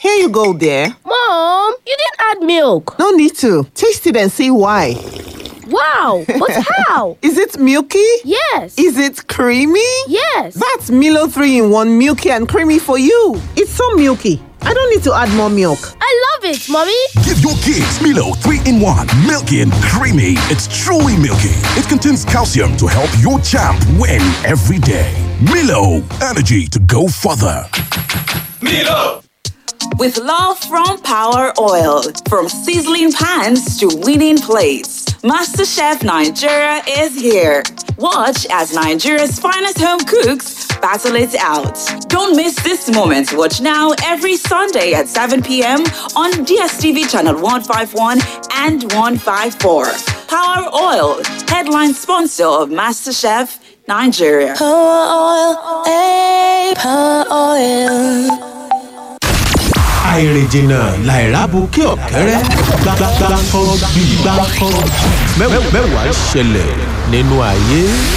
Here you go, dear. Mom, you didn't add milk. No need to. Taste it and see why. Wow, but how? Is it milky? Yes. Is it creamy? yes. That's Milo 3 in 1 milky and creamy for you. It's so milky. I don't need to add more milk. I love it, Mommy. Give your kids Milo 3 in 1. Milky and creamy. It's truly milky. It contains calcium to help your champ win every day. Milo, energy to go further. With love from Power Oil, from sizzling pans to winning plates, MasterChef Nigeria is here. Watch as Nigeria's finest home cooks battle it out. Don't miss this moment. Watch now every Sunday at 7 p.m. on DSTV channel 151 and 154. Power Oil, headline sponsor of MasterChef Nigeria. àìrìnjìnà làìrábùkẹ́ ọ̀kẹ́rẹ́ gbàgbàgbàkọ́ bí gbàkọ́ mẹ́wàá ṣẹlẹ̀ nínú ayé.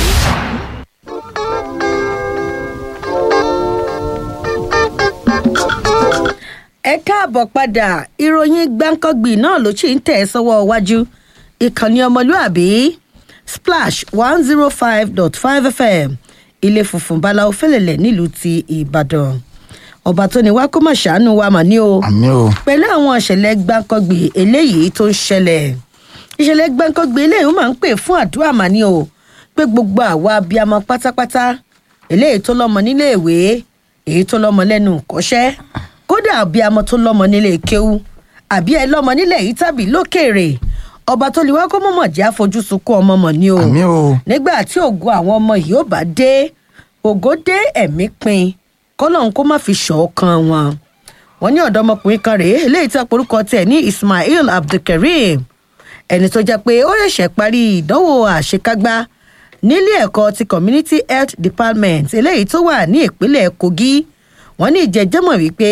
ẹ káàbọ̀ padà ìròyìn gbáǹkọ́gbì náà ló sì ń tẹ̀ ẹ́ sọ́wọ́ iwájú ìkànnì ọmọlúàbí splash one zero five dot five fm ilé funfun báláwo fẹ́lẹ̀lẹ̀ nílùú ti ìbàdàn ọba tó ní wá kó mọ̀ ṣàánú wa mà ní o àmì o pẹ̀lú àwọn ìṣẹ̀lẹ̀ gbáǹkọ́gbì eléyìí tó ń ṣẹlẹ̀ ìṣẹ̀lẹ̀ gbáǹkọ́gbì eléyìí ó máa ń pè fún àdúrà mà ní o pé gbogbo àwa abiyamọ pátápátá eléyìí tó lọ́mọ nílé ìwé èyí tó lọ́mọ lẹ́nu kọ́ṣẹ́ kódà abiyamọ tó lọ́mọ nílé kéwú àbí ẹ lọ́mọ nílẹ̀ yìí tàbí lókèèrè ọba tó lè wá kó mọ̀mọ̀ jẹ́ àfojúsùnkún ọmọ mọ̀ ní o àmì o nígbà tí ògo àwọn ọmọ yìí ó bá dé ògo dé ẹ̀mí pin kọ́lọ́n kó má fi ṣọ̀ọ́kan wọn. wọ́n ní ọ̀dọ́mọkùnrin kan rèé eléyìí tí àporúkọ tẹ̀ ní ismail abdulkareem ẹni tó jẹ́ pé ó ṣẹ̀ṣẹ̀ parí ìdánwò àṣekágbá nílé ẹ̀kọ́ ti community health department eléyìí tó wà ní ìpínlẹ̀ kogi wọ́n ní ìjẹ́jẹ́mọ̀ wípé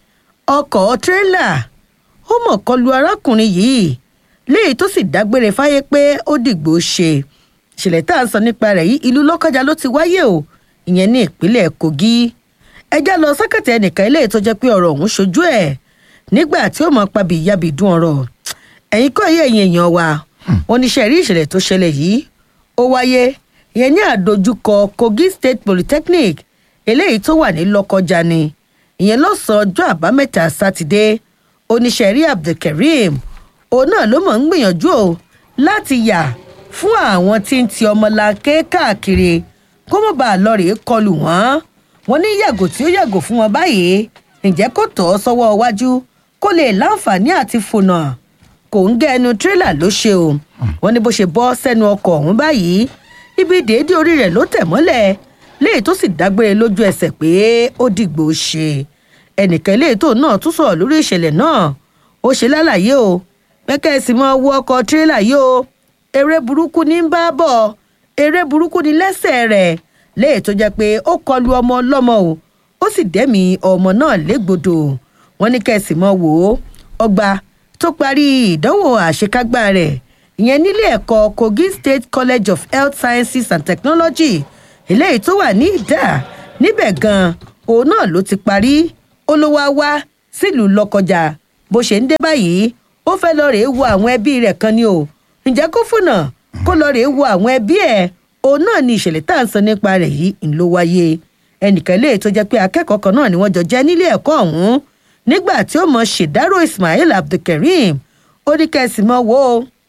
ọkọ̀ tírélà ó mọ̀ kọlu arákùnrin yìí léyìí tó sì dágbére fáyé pé ó dìgbò ṣe ìṣẹ̀lẹ̀ tá à ń sọ nípa rẹ̀ yìí ìlú lọ́kọjá ló ti wáyé o ìyẹn ní ìpínlẹ̀ kogi ẹjẹ́ lọ sákàtà ẹnìkan eléyìí tó jẹ́ pé ọ̀rọ̀ ọ̀hún ṣojú ẹ̀ nígbà tí ó mọ̀ pabì ìyàbì dún ọ̀rọ̀ ẹ̀yin kọ́ ẹ̀yẹ ẹ̀yìn èèyàn wa oníṣẹ́ rí ìṣẹ̀lẹ̀ tó ṣẹlẹ̀ yìí ó wáyé ìyẹn ní àdójúkọ kogi state polytechnic eléyìí tó wà ní lọ́kọjá ni ìyẹn lọ́sàn-án ọjọ́ àbámẹ́ta sátidé oníṣẹ́ rí abdulkareem òun náà ló mọ̀ ń gbìyànjú o láti yà fún àwọn tí ń ti ọmọlanke káàkiri kó mọ̀ bá a lọ rèé kọlù wọ́n wọ́n ní yàgò tí ó yàgò fún wọn báyìí ǹjẹ́ kó tọ́ ọ sọ́wọ́ iwájú kó lè láǹfààní àti fònà kò ń gẹ́ ẹnu tírélà ló ṣe o wọ́n ní bó ṣe bọ́ sẹ́nu ọkọ̀ ọ̀hún báyìí ibi déédé orí rẹ̀ ló tẹ̀ mọ́lẹ̀ léyìí tó sì dágbére lójú ẹsẹ̀ pé ó dìgbò ṣe ẹnìkan eléyìí tó náà tún sọ̀rọ̀ lórí ìṣẹ̀lẹ̀ náà ó ṣe lálàyé o pẹ́kẹ́ sì mọ wọ ọkọ̀ tírélà yìí o eré burúkú ní ń bá bọ̀ eré burúkú ní lẹ́sẹ̀ rẹ̀ léyìí tó jẹ́ pé ó kọlu ọmọ ọlọ́mọ o ó sì dẹ́mi ọmọ náà légbodò wọ́n ní kẹ́sì mọ́ wò ó ọgbà tó parí ìdánwò àṣekágbá rẹ̀ ìyẹn nílé ẹ̀kọ́ kogi state college of health sciences and technology eléyìí tó wà ní ìdá níbẹ̀ gan-an òun náà ló ti parí ó ló wá wá sílùú lọ́kọjà bó ṣe ń dé báyìí ó fẹ́ lọ rèé wo àwọn ẹbí rẹ̀ kan ni o ǹjẹ́ kó fúnà kó lọ rèé wo àwọn ẹbí ẹ̀ òun náà ni ìṣẹ̀lẹ̀ tá à ń sọ nípa rẹ̀ yìí ń ló wáyé ẹnìkan lè tó jẹ́ pé akẹ́kọ̀ọ́ kan náà ni wọ́n jọ jẹ́ nílé ẹ̀kọ́ ọ̀hún nígbà tí ó mọ ṣèdárò ismail abdulkareem ó ní kẹ́sì mọ́ wo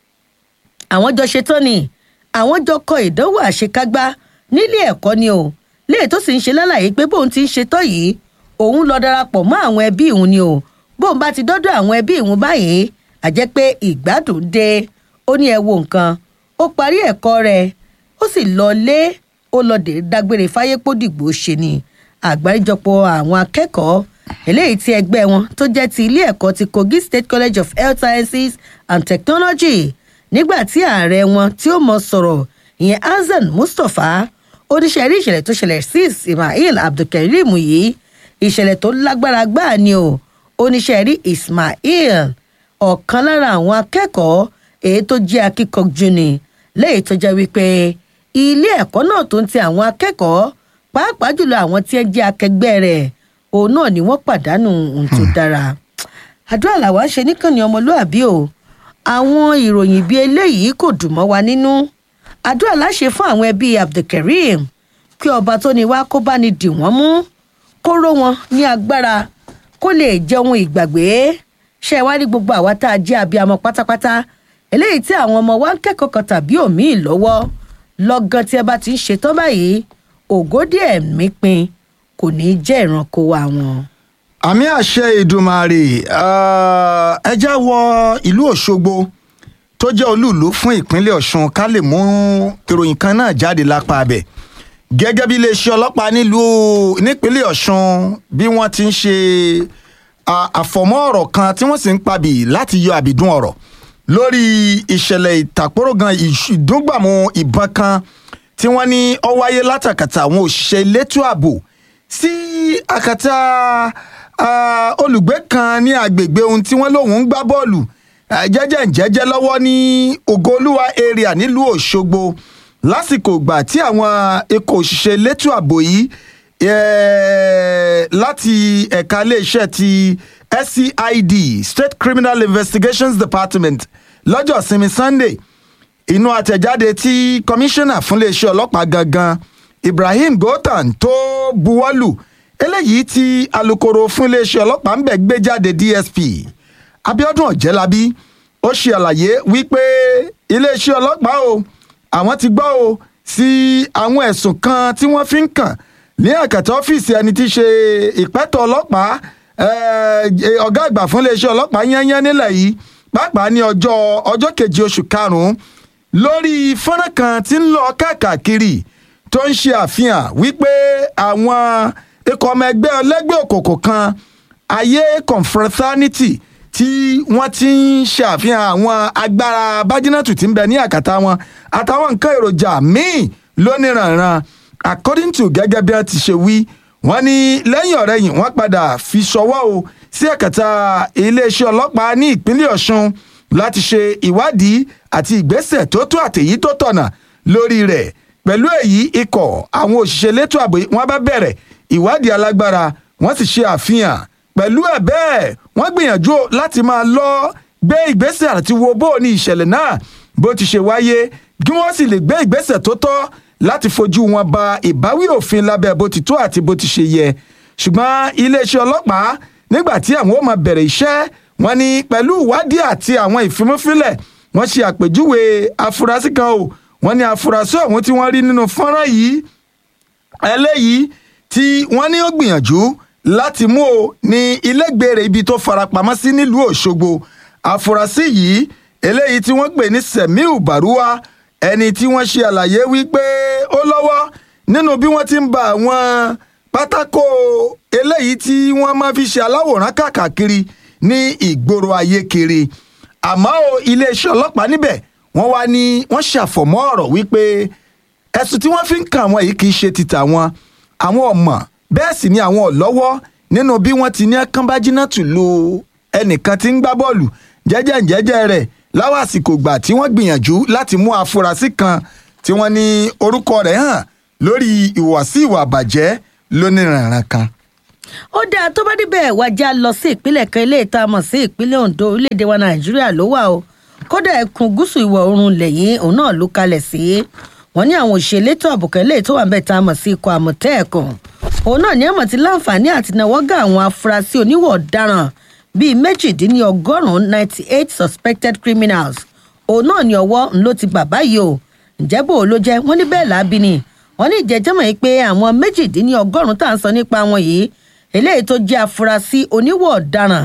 àwọn jọ ṣetán ni àwọn jọ kọ ìdánwò àṣekágbá nílé ẹ̀kọ́ ni o léè tó sì ń ṣe lálàyé pé bóun ti ń ṣetán yìí òun lọ darapọ̀ mọ́ àwọn ẹbí òun ni o bóun bá ti dọ́dọ̀ àwọn ẹbí òun báyìí àjẹ́ pé ìgbádùn dé ó ní ẹ wo nǹkan ó parí ẹ̀kọ́ rẹ̀ ó sì lọ lé ó lọ dé dágbére fáyépódìgbò ṣe ni àgbáríjọpọ̀ àwọn akẹ́kọ̀ọ́ eléyìí tí ẹgbẹ́ wọn tó jẹ́ ti ilé ẹ̀kọ́ ti kogi state college of health sciences and technology nígbà tí ààrẹ wọn tí ó mọ sọ̀rọ̀ ìyẹn hasan mustapha oníṣẹ́ rí ìṣẹ̀lẹ̀ tó ṣẹlẹ̀ sí ismail abdulkareem yìí ìṣẹ̀lẹ̀ tó lágbára gbáà ni o oníṣẹ́ rí ismail ọ̀kan lára àwọn akẹ́kọ̀ọ́ èyí tó jẹ́ akíkanjú ni lẹ́yìn tó jẹ́ wípé ilé ẹ̀kọ́ náà tó ń ti àwọn akẹ́kọ̀ọ́ pàápàá jùlọ àwọn tí ẹ jẹ́ akẹgbẹ́ rẹ̀ òun náà ni wọ́n pàdánù ohun tó dára àdúrà làwa ń ṣe níkànnì ọmọlúàbí o àwọn ìròyìn bíi eléyìí kò dùn mọ́ wa nínú àdúrà láṣẹ fún àwọn ẹbí abdulkareem kí ọba tó ní wá kó bá ní dì wọ́n mú kó ró wọn ní agbára kó lè jẹ ohun ìgbàgbé ṣe wá ní gbogbo àwa tá a jẹ́ abiyamọ pátápátá eléyìí tí àwọn ọmọ wa ń kẹ́kọ̀ọ́ kan tàbí òmíì lọ́wọ́ lọ́gán tí ẹ bá ti ń ṣetán báyìí ògódì ẹ̀mí pin kò ní í jẹ́ ìranko wa wọn. àmì àṣẹ ìdùmarè eh, ẹ já wọ ìlú òṣogbo tó jẹ́ olúùlú fún ìpínlẹ̀ ọ̀ṣun ká lè mú ìròyìn kan náà jáde lápá abẹ gẹ́gẹ́ bí iléeṣẹ́ ọlọ́pàá nílùú nípínlẹ̀ ọ̀ṣun bí wọ́n ti ń ṣe à- àfọ̀mọ́ ọ̀rọ̀ kan tí wọ́n sì ń pabì láti yọ àbìdún ọ̀rọ̀ lórí ìṣẹ̀lẹ̀ ìtàkùrọ̀gàn ìṣ- ìdúngbàmù ìbọn kan tí wọ́n ní ó wáyé látàkàtà àwọn òṣìṣẹ́ elétò ààbò sí àkàtà ah, olùgbé kan ní agbègbè ohun tí wọ́n lòun ń gbá bọ́ọ̀lù ah, jẹ́jẹ́ jẹ́jẹ́ lọ́wọ́ ní ògoolúwa area nílùú òṣogbo lásìkò ìgbà tí àwọn ikọ̀ òṣìṣẹ́ elétò ààbò yìí eh, láti ẹ̀ka iléeṣẹ́ ti scid state criminal investigations department lọ́jọ́ sinmi sunday inú àtẹ̀jáde tí kọmíṣánná fún iléeṣẹ́ ọlọ́pàá gangan ibrahim gotan tó buwọ́lù eléyìí tí alūkkóró fún iléeṣẹ́ ọlọ́pàá ń bẹ̀ gbé jáde dsp abiodun ọ̀jẹ́lábí ó ṣe àlàyé wípé iléeṣẹ́ ọlọ́pàá o àwọn ti gbọ́ o sí àwọn ẹ̀sùn kan tí wọ́n fi ń kàn ní àkàtà ọ́fíìsì ẹni tí í ṣe ìpẹ́tọ̀ ọlọ́pàá eh, ọ̀gá àgbà fún iléeṣẹ́ ọlọ́pàá yányán nílẹ̀ yìí pàápàá ní ọjọ́ ọjọ́ kejì oṣù karùn-ún lórí fọ́nrán kan tí ń lọ káàkiri tó ń ṣe àfihàn wípé àwọn ikọ̀ ọmọ ẹgbẹ́ ọlẹ́gbẹ́ òkòkò kan ayé confraternity tí wọ́n ti ń ṣe àfihàn àwọn agbára bájínàtù tí ń bẹ ní àkàtà wọn àtàwọn nǹkan èròjà míì lóníranran according to gẹ́gẹ́ bí wọ́n ti ṣe wí wọ́n ní lẹ́yìn ọ̀rẹ́yìn wọ́n padà fi ṣọwọ́ o sí àkàtà iléeṣẹ́ ọlọ́pàá ní ìpínlẹ̀ ọ̀ṣun láti ṣe ìwádìí àti ìgbésẹ̀ tó tó àtèyí tó tọ̀nà lórí rẹ̀ pẹ̀lú èyí ikọ̀ àwọn òṣìṣẹ́ elétò ààbò wọn bá bẹ̀rẹ̀ ìwádìí alágbára wọ́n sì ṣe àfihàn pẹ̀lú ẹ̀ bẹ́ẹ̀ wọ́n gbìyànjú láti máa lọ gbé ìgbésẹ̀ àti wo bó ní ìṣẹ̀lẹ̀ náà bó ti ṣe wáyé kí wọ́n sì lè gbé ìgbésẹ̀ tó tọ́ láti fojú wọn ba ìbáwí òfin lábẹ́ bó ti tó àti bó ti ṣe yẹ ṣùgbọ́n iléeṣẹ́ ọlọ́pàá nígbà tí àwọn ó máa bẹ̀rẹ̀ iṣẹ́ wọn ni pẹ̀lú ìwádìí àti àwọn ìfimúfilẹ̀ wọ́n ṣe àpèjúwe afurasí kan o wọ́n ní afurasí ọ̀hún tí wọ́n rí nínú fọ́nrán yìí eléyìí tí wọ́n ní ó gbìyànjú láti mú o ní ilégbèrè ibi tó farapamọ́ sí nílùú òṣogbo afurasí yìí eléyìí tí wọ́n pè ní semiu baruwa ẹni tí wọ́n ṣe àlàyé wípé ó lọ́wọ́ nínú bí wọ́n ti ń ba àwọn pátákó eléyìí tí wọ́n máa fi ṣe aláwòrán káàkiri ní ìgboro ayé kiri àmọ́ o iléeṣẹ́ ọlọ́pàá níbẹ̀ wọ́n wá ní wọ́n ṣàfọ̀mọ́ ọ̀rọ̀ wípé ẹ̀sùn tí wọ́n fi ń kàn wọ́n yìí kì í ṣe ti tàwọn àwọn ọmọ bẹ́ẹ̀ sì ni àwọn ọ̀lọ́wọ́ nínú bí wọ́n ti ní kánbájínà tù lu ẹnìkan tí ń gbá bọ́ọ̀lù jẹ́jẹ́ jẹ́jẹ́ rẹ̀ láwọn àsìkò gbà tí wọ́n gbìyànjú láti mú afurasí kan tí wọ́n ní orúkọ rẹ̀ hàn lórí ìwàsí ìwà àbàjẹ́ lóníranran kan. ó dáa tó bá débẹ̀ wájà lọ sí ìpínlẹ̀ kan ilé ìta mọ̀ sí ìpínlẹ̀ ondo orílẹ̀-èdè wa nàìjíríà ló wà o kódà ẹkùn gúúsù ìwọ̀ oòrùn lẹ́yìn òun náà ló kalẹ̀ sí wọn ní àwọn òṣèlú ètò àbùkẹ́ lè tó wà ń bẹ̀ tá a mọ̀ sí ikọ̀ àmọ̀tẹ́ẹ̀kùn òun náà ní àmọ̀ tí láǹfààní àti náwó gá àwọn afurasí oníwọ̀ ọ̀daràn bíi méjìdínlọ́gọ́rùn-ún ninety eight suspected criminals òun náà ní ọwọ́ ń ló ti bà báyìí o ǹjẹ́ bò ó ló jẹ́ wọ́n ní bẹ́ẹ̀ lábí ni wọ́n ní ìjẹ́jẹ́ mọ̀ pé àwọn méjìdínlọ́gọ́rùn-ún tá à ń sọ nípa wọn yìí eléyìí tó jẹ́ afurasí oníwọ̀ ọ̀daràn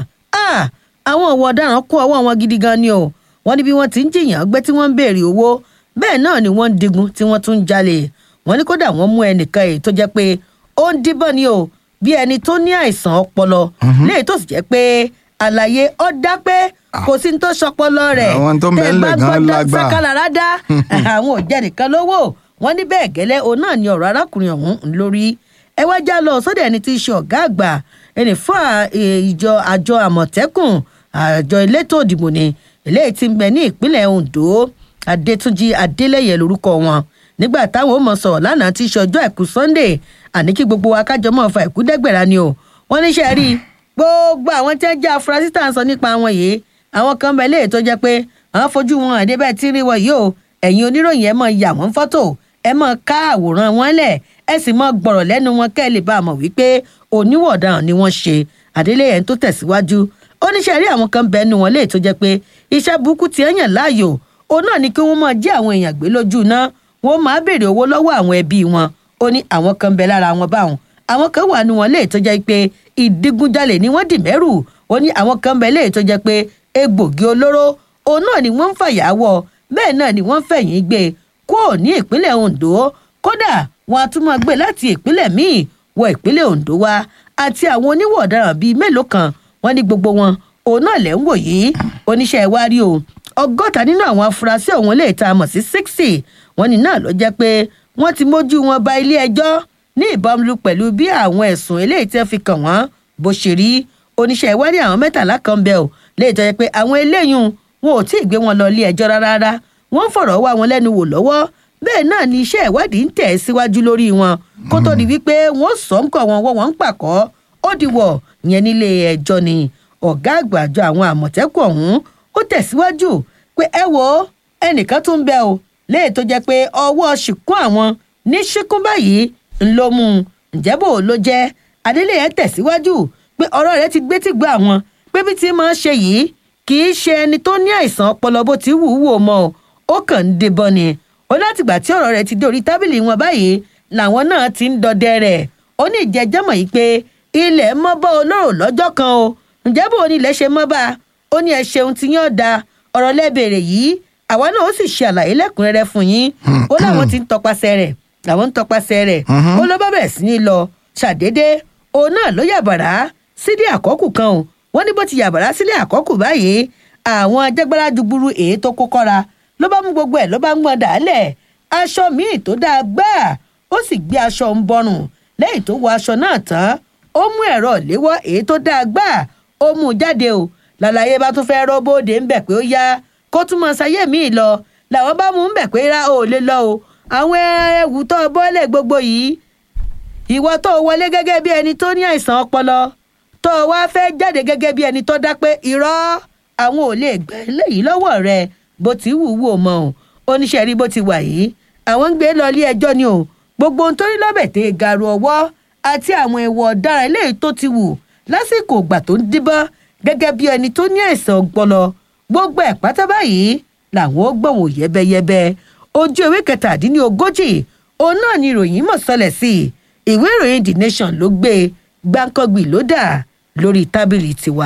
àwọn ọ̀wọ̀ ọ̀daràn kó ọwọ́ wọn gidi gan ni o wọ́n ní bí wọ́n ti ń jìyàn gbé tí wọ́n ń béèrè owó bẹ́ẹ̀ náà ni wọ́n ń digun tí wọ́n tún ń jalè wọ́n ní kódà wọ́n mú ẹnìkan èyí tó jẹ́ pé ó ń díbọ́n ni o bí ẹni tó ní àìsàn ọpọlọ léyìí tó sì jẹ́ pé àlàyé ọ dá pé kò sí ní tó sọpọlọ rẹ̀ Àwọn tó ń bẹ ńlẹ̀ gan lágbà. sákàlára dá àwọn ò jẹ́ nìkan lówó wọ́n ní bẹ́ẹ̀ gẹ́lẹ́ òun náà ni ọ̀rọ̀ arákùnrin ọ̀hún ń lórí ẹ wá já lọ sọ́dọ̀ ẹni tí í ṣe ọ̀gá àgbà ẹni fún à- e- ìjọ àjọ àmọ̀tẹ́kùn àjọ elétò òdìbò ni eléyìí ti ń bẹ ní ìpínlẹ̀ ondo adétúnjì adélẹ́yẹ lórúkọ wọn nígbà táwọn ò mọ̀ sọ̀rọ̀ lánàá tí í ṣe ọjọ́ àìkú sunday àní kí gbogbo wa kájọ mọ́ fa ìkú dẹ́gbẹ̀rà ni o wọ́n níṣẹ́ rí i gbogbo àwọn tí wọ́n jẹ́ afurasí tá à ń sọ nípa wọn yìí àwọn kan bẹ̀ léè tó jẹ́ pé àwọn fojú wọn àdé bẹ́ẹ̀ tí ń rí wọn yìí o ẹ̀yin oníròyìn ẹ̀ mọ̀ yà wọ́n fọ́tò ẹ̀ mọ̀ ká àwòrán wọn lẹ̀ ẹ̀ sì mọ̀ gbọ̀rọ̀ lẹ́nu wọn kẹ́ ẹ̀ lè bá a mọ̀ wípé oníwọ̀daràn ni wọ́n ṣe àdélé ẹ̀ ń tó tẹ̀síwájú ó níṣẹ́ rí àwọn kan bẹ́ẹ̀ nu wọn léè tó jẹ́ pé iṣẹ́ burúkú ti ẹ̀yàn láàyò òun náà ni kí wọ́n máa jí àwọn èèyàn gbé lójú iná wọ́n máa béèrè owó lọ́wọ́ àwọn ẹbí wọn ó ní àwọn kan bẹ lára wọn báwọn àwọn kan wà nù wọn léè tó jẹ́ pé ìdígunjalè ni wọ́n dì mẹ́rù ó ní àwọn kan bẹ léè tó jẹ́ pé egbògi olóró òun náà ni wọ́n ń fàyà wọ bẹ́ẹ̀ náà ni wọ́n ń fẹ̀yìn gbé kó ní ìpínlẹ̀ Ondo kódà wọn a tún máa gbé láti ìpínlẹ̀ míì wọ ìpínlẹ̀ Ondo wa àti àwọn oníwọ̀ ọ̀daràn bíi mélòó kan wọ́n ní gbogbo wọn òun náà lẹ́ ń wò yìí oníṣẹ́ ìwárí o ọgọ́ta nínú àwọn afurasí ọ̀hún lè ta mọ̀ sí sixty wọ́n ní náà ló jẹ́ pé wọ́n ti mójú wọn ba ilé ẹjọ́ ní ìbámu pẹ̀lú bí àwọn ẹ̀sùn eléyìí tí wọ́n fi kàn wọ́n bó ṣe rí oníṣẹ́ ìwádìí àwọn mẹ́tàlá kan bẹ̀ ọ́ lè tọ́ yẹ pé àwọn eléyìí wọn ò tí ì gbé wọn lọ ilé ẹjọ́ rárá rárá wọ́n ń fọ̀rọ̀ wá wọn lẹ́nu wò lọ́wọ́ bẹ́ẹ̀ náà ni iṣẹ́ ìwádìí ń tẹ̀ síwájú lórí wọn kó tó di wípé wọ́n sọ ń kọ̀ wọn wọ́n wọ́n ń pàkọ́ ó di wọ̀ yẹn nílé ẹjọ́ ni ọ̀gá àgbà àjọ àwọn àmọ̀tẹ́kùn ọ̀hún ó tẹ̀síwájú pé ẹ wo ẹnìkan tún bẹ o léè tó jẹ́ pé ọwọ́ ṣìkún àwọn ní ṣíkún báyìí ń ló mú un ǹjẹ́ bò ló jẹ́ adélé yẹn tẹ̀síwájú pé ọ̀rọ̀ rẹ̀ ti gbé tí gbọ́ àwọn pé bí ti máa ń ṣe yìí kì í ṣe ẹni tó ní àìsàn ọpọlọ bó ti wù ú wò mọ́ o ó kàn ń debọ ni ó látìgbà tí ọ̀rọ̀ rẹ̀ ti dé orí tábìlì wọn báyìí làwọn náà ti ń dọdẹ rẹ̀ ó ní ìjẹ́jẹ́mọ̀ yìí pé ilẹ̀ mọ́ bọ́ olóró lọ́jọ́ kan o ǹjẹ́ bò ní ilẹ̀ ṣe mọ́ bá a ó ní ẹ ṣeun tí yín ọ̀dà ọ̀rọ̀ lẹ́bẹ̀rẹ̀ yìí àwa náà ó sì ṣe àlàyé lẹ́kùnrẹ́rẹ́ fún yín ó láwọn ti ń tọpasẹ̀ rẹ̀ làwọn ń tọpasẹ̀ rẹ̀ ó ló bá bẹ̀rẹ̀ sí ní lọ ṣàdédé òun náà ló yàbàrá sílé àkọ́kù kan o wọ́n ní bó ti yàbàrá sílé àkọ́kù báyìí àwọn ajágbára jugburu èyí tó kó kọ́ra ló bá mú gbogbo ẹ̀ ló bá ń gbọ́n dàálẹ̀ aṣọ míì tó dáa gbáà ó sì gbé aṣọ ń bọrùn lẹ́yìn tó wọ aṣọ náà tán ó mú ẹ̀rọ ìléwọ́ èyí tó dáa gbáà ó mú un jáde o lálàyé bá tún fẹ́ rọ́bóde ń bẹ̀ pé ó yá kó tún mọ ṣayé míì lọ làwọn bá mú un bẹ̀ pé rá ò lè lọ o àwọn ẹ̀wù tó bọ́lẹ̀ gbogbo yìí ìwọ tó wọlé gẹ́gẹ́ bí ẹni tó ní àìsàn ọpọlọ tó wá fẹ́ jáde gẹ́gẹ́ bí ẹni tó dá pé irọ́ àwọn ò lè gbẹ́ léyìí lọ́wọ́ rẹ bó ti wù wù ó mọ o oníṣẹ́ rí bó ti wà yìí àwọn ń gbé lọ ilé ẹjọ́ ni o gbogbo ohun tó rí lọ́bẹ̀ tẹ gàrú ọwọ́ àti àwọn ẹ̀wọ̀ ọ̀daràn eléyìí tó ti wù lásìkò ìgbà tó ń díbọ́n gẹ́gẹ́ bí ẹni tó ní àìsàn ọpọlọ gbogbo ẹ̀ pátá báyìí làwọn ó gbọ̀wọ̀ yẹ́bẹ́yẹ́bẹ́ ojú ewé kẹtàdínlógójì òun náà ni ìròyìn mọ̀ sọlẹ̀ sí i ìwé ìròyìn the nation ló gbé gbáǹkọ́gbì ló dà lórí tábìlì tiwa.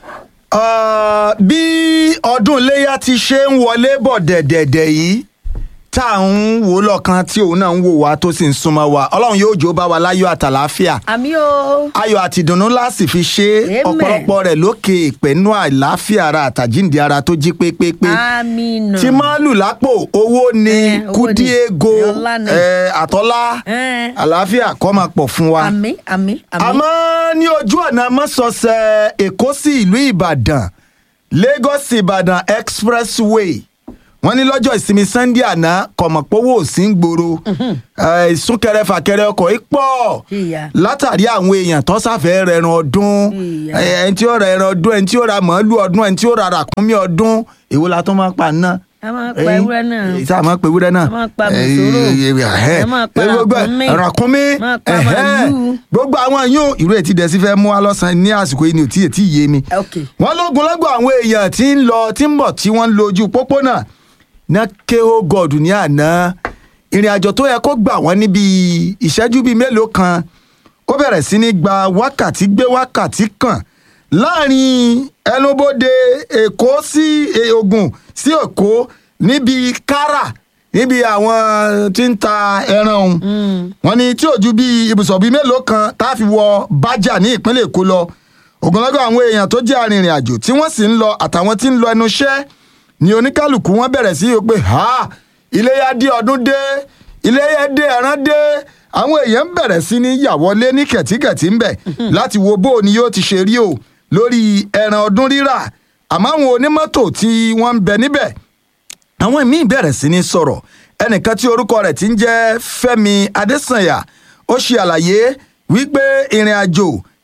Ah, bí ọdún iléyà ti ṣe ń wọlé bọ̀ dẹ̀dẹ̀dẹ̀ yìí tá à ń wò lọ́kàn tí òun náà ń wò wá tó sì ń súnmọ́ wa ọlọ́run yóò jó bá wa láyọ̀ àtàláfíà àmì o. ayọ̀ àti ìdùnnú láti fi ṣe é Amen. ọ̀pọ̀lọpọ̀ rẹ̀ lókè ìpẹ́nu àìláfíà ara àtàjíǹde ara tó jí pépépé àmì nù. tí máàlù lápò owó ni Eh, owó ni. kúdíego Ọlá ni. eh, àtọ́lá Eh. àlàáfíà kó máa pọ̀ fún wa àmì àmì àmì. àmọ́ ní ojú ọ̀nà mọ́sọ̀ọ̀sẹ̀ èkó sí ìlú ìbàdàn lagos ìbàdàn expressway wọ́n ní lọ́jọ́ ìsinmi sunday àná kọ̀mọ̀pọ̀wọ́ sí ń gbòòrò Eh, ìsúnkẹrẹ fàkẹrẹ ọkọ̀ yìí pọ̀ Ìyá. látàrí àwọn èèyàn tó sáfẹ́ rẹran ọdún Ìyá. Eh, ẹni tí ó ra ẹran ọdún ẹni tí ó ra màálù ọdún ẹni tí ó ra ràkúnmí ọdún èwo la tó máa pa náà A máa pa ewúrẹ́ náà. èyí tá a máa pa ewúrẹ́ náà A máa pa mùsùlùmù. ẹ A máa pa gbogbo ẹ, ràkúnmí. ràkúnmí Máa pa ẹhẹ́. màálù. gbogbo àwọn yóò ìró ètí dẹ̀sí fẹ́ mú wa lọ́sàn-án ní àsìkò yìí ni ò tí ì tí ì yé mi. ok wọ́n lógun lọ́gbọ̀ àwọn èèyàn tí ń lọ tí ń bọ̀ tí wọ́n ń lo ojú pópónà ná kéhó gọ́ọ̀dù ní àná ìrìn àjò tó yẹ kó gbà wọ́n níbi ìṣẹ́jú bíi mélòó kan ó bẹ̀rẹ̀ sí ní gba wákàtí gbé wákàtí kan láàrin ẹnubodè èkó sí eh, Ògùn sí èkó níbi kára níbi àwọn tí ń ta ẹran ọ̀hún wọ́n ní tí ò ju bíi ibùsọ̀ bíi mélòó kan tá a fi wọ bájà ní ìpínlẹ̀ èkó lọ ogunlọ́gọ̀ àwọn èèyàn tó jẹ́ arìnrìn àjò tí wọ́n sì ń lọ àtàwọn tí ń lọ ẹnu iṣẹ́ ni oníkálukú wọn bẹ̀rẹ̀ sí í pé ha iléyà dé ọdún dé iléyà dé ẹran dé àwọn èèyàn bẹ̀rẹ̀ sí ní yàwọlé ní kẹ̀tíkẹ̀tí ńbẹ̀ láti wo bó o ni yóò ti ṣe rí o lórí ẹran ọdún rírà àmọ́ àwọn onímọ́tò tí wọ́n ń bẹ níbẹ̀ àwọn míì bẹ̀rẹ̀ sí ní sọ̀rọ̀ ẹnìkan tí orúkọ rẹ̀ ti ń jẹ́ fẹ́mi adésànyà ó ṣe àlàyé wípé ìrìn àjò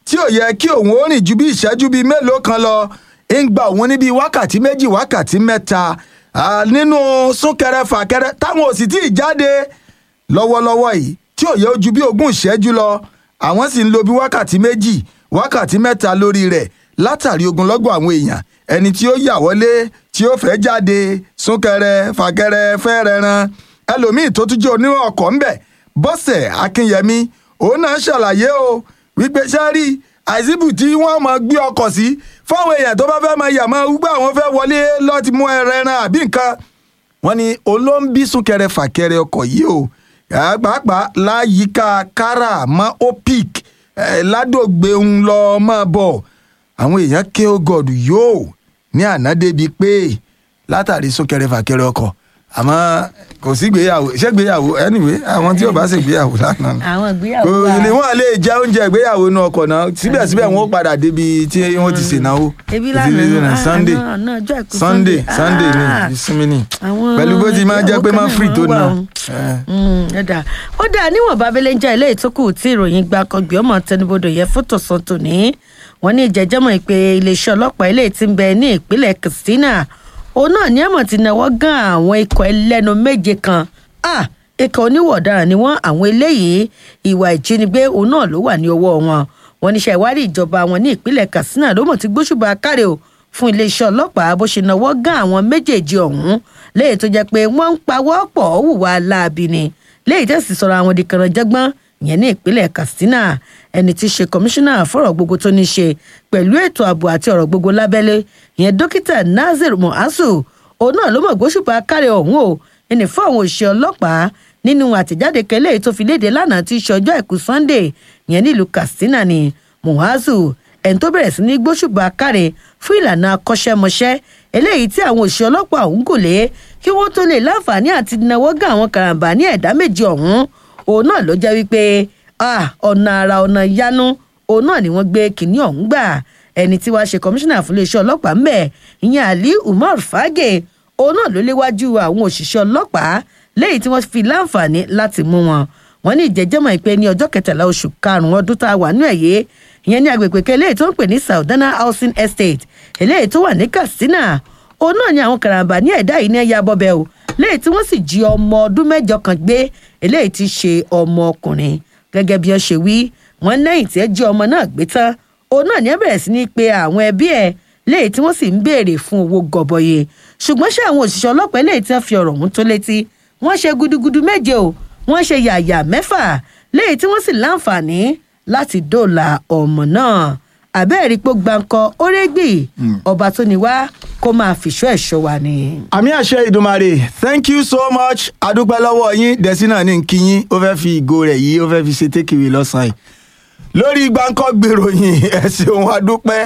tí ò yẹ kí òun ó rìn ju bí ìṣẹ́jú bíi mélòó kan lọ ń gba òun níbi wákàtí méjì wákàtí mẹ́ta ah, nínú súnkẹrẹ fàkẹrẹ táwọn ò sì tí ì jáde lọ́wọ́lọ́wọ́ yìí tí ò yẹ ojú bí ogún ìṣẹ́jú lọ àwọn sì ń lo bí wákàtí méjì wákàtí mẹ́ta lórí rẹ̀ látàrí ogunlọ́gọ̀ àwọn èèyàn ẹni tí ó yà wọlé tí ó fẹ́ jáde súnkẹrẹ fàkẹrẹ fẹ́rẹ̀ ran ẹlòmíì tó tún jẹ́ onírọ̀ ọkọ̀ ńbẹ̀ bọ́sẹ̀ akínyẹmí òun náà ṣàlàyé o wípé sẹ́rí àìsíbù tí wọ́n máa gbé ọkọ̀ sí fáwọn èèyàn tó bá fẹ́ máa yà máa wúgbà àwọn fẹ́ wọlé lọ́ọ́ ti mú ẹran àbí nǹkan wọ́n ní olóńbí súnkẹrẹ fàkẹrẹ ọkọ̀ yìí o Eh, pàápàá láyìíká kára mọ́ opic eh, ládògbé ń lọ mọ́ bọ̀ àwọn èèyàn ké o god yóò ní àná débi pé látàrí súnkẹrẹ fàkẹrẹ ọkọ̀ àmọ́ kò sí gbéyàwó ṣégbéyàwó anyway àwọn tí ò bá ṣègbéyàwó lánàá nù àwọn ìgbéyàwó kò wa ní wọn lè jẹ oúnjẹ ìgbéyàwó inú ọkọ̀ náà síbẹ̀síbẹ̀ wọn ó padà débi tí wọ́n ti ṣènáwó ebi Kò sí lánàá reason, ah, sunday àná- àná ọjọ́ àìkú sunday sunday ni Ah, ìsinmi ni àwọn pẹ̀lú bó ti máa jẹ́ pé ìyàwó máa kan free náà tó wà náà. o. Mm, ẹ dà ó dà níwọ̀n bábélé ń jẹ́ ilé ìtókù tí ìròyìn gba kọgbẹ́ ọmọ tẹnubodò yẹ fótò sàn tòní wọ́n ní ìjẹ́jẹ́mọ̀ ìpè iléeṣẹ́ ọlọ́pàá ilé tí ń bẹ ní ìpínlẹ̀ katsina òun náà ní àmọ̀ ti náwó gan àwọn ikọ̀ ẹlẹ́nu méje kan Ah, ikọ̀ oníwọ̀ ọ̀daràn ni wọ́n àwọn eléyìí ìwà ìjínigbé òun náà ló wà ní ọwọ́ wọn wọn níṣẹ́ ìwádìí ìjọba wọn ní ìpínlẹ̀ katsina ló mọ̀ ti gbóṣùbà káre o fún iléeṣẹ́ ọlọ́pàá bó ṣe náwó gan àwọn méjèèjì ọ̀hún léyìí tó jẹ́ pé wọ́n ń pawọ́ pọ̀ hùwà láabi ni léyìí tẹ̀sí sọ̀rọ̀ àwọn di kànáńjẹ́gbọ́n ìyẹn ní ìpínlẹ̀ katsina ẹni tí í ṣe kọmíṣánná fọ̀rọ̀ gbogbo tó ní ṣe pẹ̀lú ètò ààbò àti ọ̀rọ̀ gbogbo lábẹ́lé ìyẹn dókítà nazir muhasu òun náà ló mọ̀ gbóṣùbà káre ọ̀hún o ẹni fún àwọn òṣìṣẹ́ ọlọ́pàá nínú àtẹ̀jáde kẹlẹ́ tó fi léde lánàá tí í ṣe ọjọ́ àìkú sunday ìyẹn nílùú katsina ni muhazu ẹni tó bẹ̀rẹ̀ sí ní gbóṣùbà káre fún ìlànà akọ́ṣẹ́mọṣẹ́ eléyìí tí àwọn òṣìṣẹ́ ọlọ́pàá ọ̀hún kò lé kí wọ́n tó lè láǹfààní àti náwó gán àwọn karambà ní ẹ̀dá méjì ọ̀hún òun náà ló jẹ́ wípé ah, ọ̀nà àrà ọ̀nà yánú òun náà ni wọ́n gbé kínní ọ̀hún gbà ẹni tí wàá ṣe kọmíṣánná fún iléeṣẹ́ ọlọ́pàá ńbẹ̀ ìyẹn ali umar fage òun náà ló léwájú àwọn òṣìṣẹ́ ọlọ́pàá léyìí tí wọ́n fi láǹfààní láti mú wọn wọn ní ìjẹ́jẹ́mọ̀ ìpè ní ọjọ́ kẹtàlá oṣù karùn-ún ọdún tá a wà nú ẹ̀yẹ ìyẹn ní agbègbè kan eléyìí tó ń pè ní saudana housing estate eléyìí tó wà ní katsina òun náà ni àwọn karambà ní ẹ̀dá yìí ní ẹ̀yà bọ́bẹ̀ o léyìí tí wọ́n sì jí ọmọ ọdún mẹ́jọ kan gbé eléyìí ti ṣe ọmọ ọkùnrin gẹ́gẹ́ bí wọ́n ṣe wí wọ́n lẹ́yìn tí ẹ jí ọmọ náà gbé tán òun náà ní ẹ bẹ̀rẹ̀ sí ní pe àwọn ẹbí ẹ̀ léyìí tí wọ́n sì ń béèrè fún owó gọbọyè ṣùgbọ́n ṣé àwọn òṣìṣẹ́ ọlọ́pàá eléyìí tí wọ́n fi ọ̀rọ̀ ọ̀hún tó létí wọ́n ṣe gudugudu méje o wọ́n ṣe yàyà mẹ́fà léyìí tí wọ́n sì láǹfààní láti dóòlà ọmọ náà àbẹ́ẹ̀rí pé gbáǹkọ órégbì ọba tó ní wá kó máa fìṣọ́ ẹ̀ṣọ́ wa ni. àmì àṣẹ ìdùmarè thank you so much adúpẹ́ lọ́wọ́ yín dẹ́sínà ní nkíyín ó fẹ́ fi ìgò rẹ̀ yìí ó fẹ́ fi ṣe tékìwé lọ́sàn-án yìí lórí gbáǹkọ́ gbèròyìn ẹ̀sìn òun adúpẹ́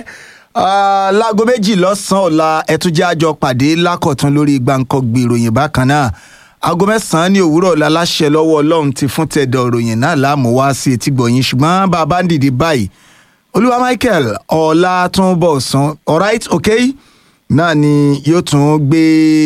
ah, láago méjì lọ́sàn-án ọ̀la ẹ̀túnjẹ́ àjọ pàdé lákọ̀tún lórí gbáǹkọ́ gbèròyìn bákan náà aago mẹ́sàn-án ní òwúrọ̀ ọ̀la láṣẹ lọ́wọ́ ọlọ́run ti fún tẹ̀dọ̀ ròyìn náà láàmú wá sí etí gbọ̀yìn ṣùgbọ́n bàbá ń dìde báyìí olúwa michael ọlátúnbọ̀sán alright okay náà ni yóò tún gbé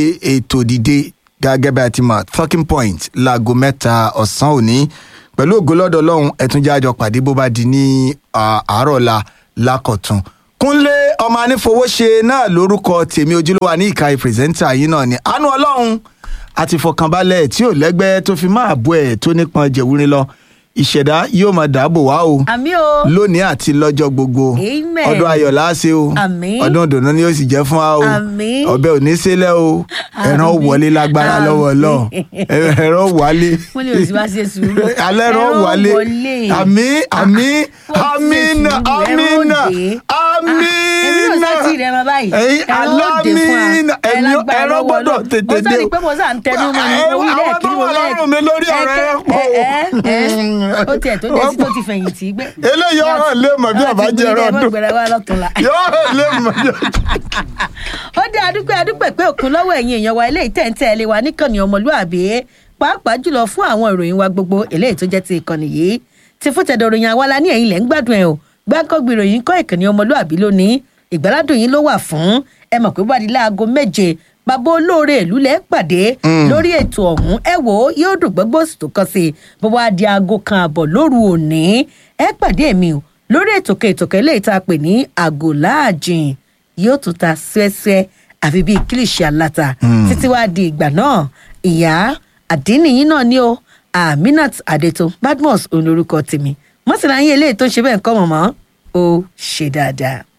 ètò dìde gẹ́gẹ́ bí a ti mọ̀ talking point láago mẹ́ta ọ̀sán òní pẹ̀lú ògólọ́dọ̀ ọlọ́run ẹ̀túnjẹ́ àjọ pàdé bó bá di ní ah, àárọ̀ ọ̀la lákọ̀tún kúnlé ọmọ anífowóṣe náà lórúkọ tèmi ojúlówó ní ìka ìpírẹsẹ́ńtà yìí náà ni àánú ọlọ́run àti ìfọkànbalẹ̀ tí ò lẹ́gbẹ́ tó fi máa bọ́ ẹ̀ tó nípọn jẹ̀wúrin lọ ìṣẹ̀dá yóò máa dáàbò wá o àmì o lónìí àti lọ́jọ́ gbogbo Amen. ọdún ayọ̀ láàṣẹ o Àmín. ọdún ìdùnnú ni ó sì jẹ́ fún wa o Àmín. ọbẹ̀ ò ní sílẹ̀ o ẹran Àmín. wọlé lágbára lọ́wọ́ lọ ẹran wálé wọ́n ní òsì wá ṣe sùúrù alẹ́ ẹran Ẹran wálé wọlé. àmì àmì Ó ti ṣe àmínà sùúrù, ẹran àmínà òde. àmínà èmi náà sá tí rẹ mọ báyìí ẹ̀yin ẹran ó dé fún wa alámínà ẹ ẹ̀yin lágbára ẹran lọ́wọ́ gbọ́dọ̀ Ọlọ́run. tètè mo dé sáré pé mo sá ń tẹnu mọ́ ni mo wí àwọn lẹ́ẹ̀kí tó mo wà lọ́rùn mi lórí ọ̀rọ̀ ẹ pọ̀ o. ó tiẹ̀ tó dé sí tó ti fẹ̀yìntì gbé. eléyìí ọ̀rọ̀ lè mọ̀ bí ọba jẹ́ ẹ̀rọ ọdún gbẹ̀rẹ̀ wa lọ́tùnla. yóò lè mọ̀ bí ó dé adúpẹ́ adúpẹ́ pé òkun lọ́wọ́ ẹ̀yin èèyàn wa eléyìí tẹ̀ ń tẹ̀ lé wa níkànnì ọmọlúàbí pàápàá jùlọ fún àwọn ìròyìn wa gbogbo eléyìí tó jẹ́ ti ìkànnì yìí ti fún tẹ̀dọ̀ ròyìn àwa la ní ẹ̀yin lẹ̀ ń gbádùn ẹ̀ o gbáǹkọ́gbì ìròyìn kọ́ ìkànnì ọmọlúàbí lónìí ìgbàládùn yín ló wà fún ẹ mọ̀ pé wádìí láago méje bàbá olóore ìlú lẹ́ pàdé lórí ètò ọ̀hún ẹ wò ó yóò dùn gbọ́gbọ́ sì tó kàn sí i bó wá di aago kan àbọ̀ lóru òní ẹ pàdé mi o lórí ètòkè ètòkè eléyìí tá a pè ní àgò láàjìn yóò tún ta ṣẹ́ṣẹ́ àfi bíi kílìṣì aláta títí wàá di ìgbà náà ìyá àdínìyí náà ni ó aminat adeto badmus òun lorúkọ tèmi mọ́sálà yín eléyìí tó ń ṣe bẹ́ẹ̀ ń kọ́ mọ̀mọ́ ó ṣe dáadáa.